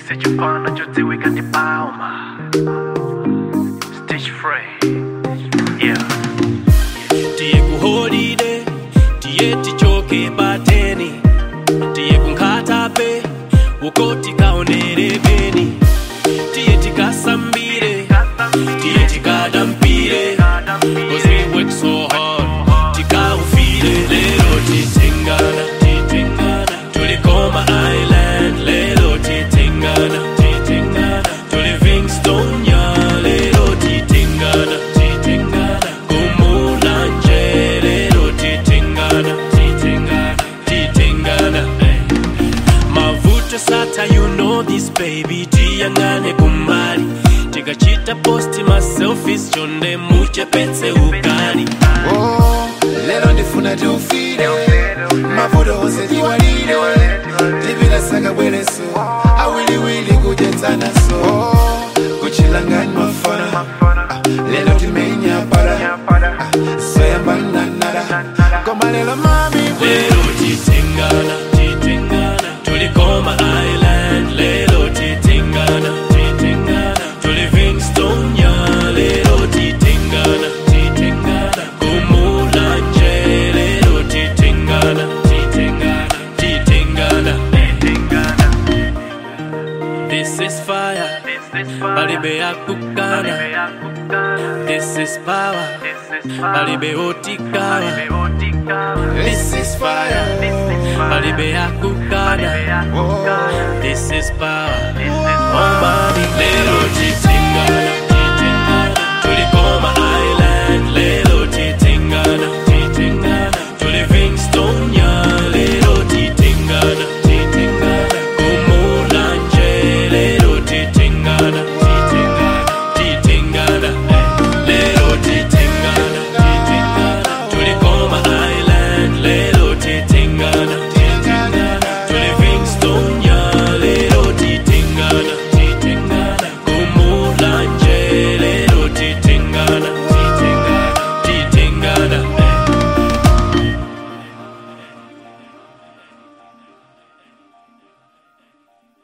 sichipana chodziwika ndi palma stage free yeah tiye kuholide tiye tichoke pateni tiye kunkhatape uko tikaonere beni tiye tikasambire tiye tikadampire cause we work so hard tikaufire lero titengana titengana tulikoma island lero titengana titengana tuli livingstonia lero titengana titengana kumulanje lero titengana titengana titengana eh. mavuto sata you know this baby tiyangane kumbali tikachita posti maselfis chonde muchepetse ukali Oh, lero ndifuna tiufire mavuto onse tiwalire tipita saka bwereso awiliwili kudyetsanaso oh, kuchilangani mafana Ah, lero timenya para Ah, soyambananara koma lero mami lero titengana titengana tulikoma island lero titengana titengana tuli livingstonia lero titengana titengana kumulanje lero titengana titengana titengana this is fire palibe yakukana this is power palibe otikawa this is fire palibe yakukana oh, this is power oh my